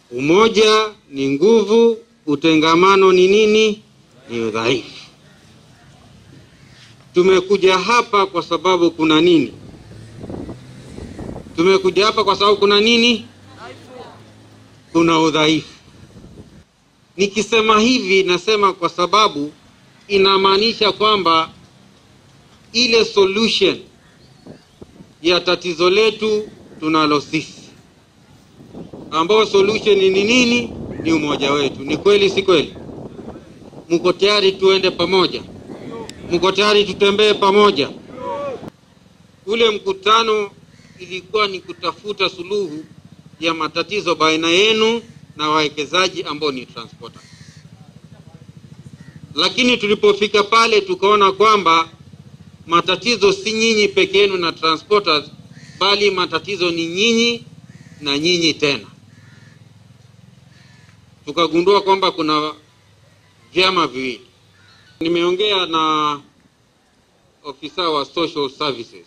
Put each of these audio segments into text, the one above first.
Umoja ni nguvu, utengamano ni nini? Ni udhaifu. Tumekuja hapa kwa sababu kuna nini? Tumekuja hapa kwa sababu kuna nini? Kuna udhaifu. Nikisema hivi nasema kwa sababu inamaanisha kwamba ile solution ya tatizo letu tunalo sisi, ambao solution ni nini? Ni umoja wetu. Ni kweli, si kweli? Mko tayari tuende pamoja? Mko tayari tutembee pamoja? Ule mkutano ilikuwa ni kutafuta suluhu ya matatizo baina yenu na wawekezaji ambao ni transporter. Lakini tulipofika pale tukaona kwamba matatizo si nyinyi peke yenu na transporters, bali matatizo ni nyinyi na nyinyi tena. Tukagundua kwamba kuna vyama viwili. Nimeongea na ofisa wa social services,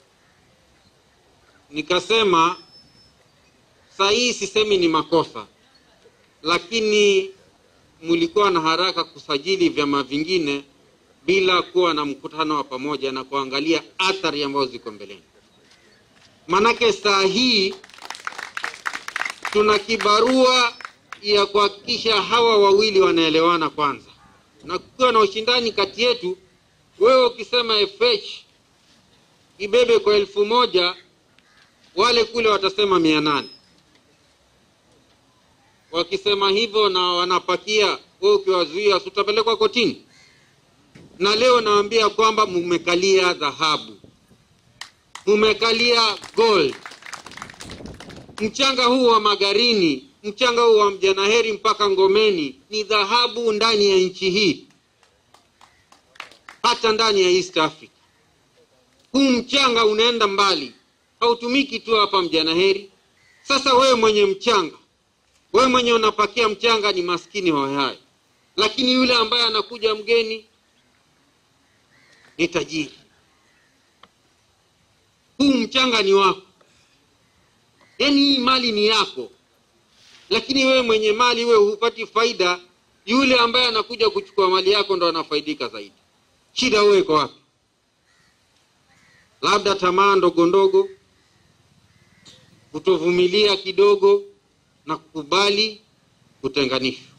nikasema saa hii sisemi ni makosa, lakini mlikuwa na haraka kusajili vyama vingine bila kuwa na mkutano wa pamoja na kuangalia athari ambazo ziko mbeleni. Manake saa hii tuna kibarua ya kuhakikisha hawa wawili wanaelewana kwanza, na kukiwa na ushindani kati yetu, wewe ukisema FH ibebe kwa elfu moja wale kule watasema mia nane wakisema hivyo na wanapakia, wewe ukiwazuia, si utapelekwa kotini? Na leo naambia kwamba mumekalia dhahabu, mumekalia gold. Mchanga huu wa Magarini, mchanga huu wa Mjanaheri mpaka Ngomeni ni dhahabu ndani ya nchi hii, hata ndani ya East Africa. Huu mchanga unaenda mbali, hautumiki tu hapa Mjanaheri. Sasa wewe mwenye mchanga wewe mwenye unapakia mchanga ni maskini hohehahe, lakini yule ambaye anakuja mgeni ni tajiri. Huu mchanga ni wako, yaani hii mali ni yako, lakini wewe mwenye mali wewe hupati faida. Yule ambaye anakuja kuchukua mali yako ndo anafaidika zaidi. Shida wewe iko wapi? Labda tamaa ndogo ndogo, kutovumilia kidogo na kukubali kutenganishwa.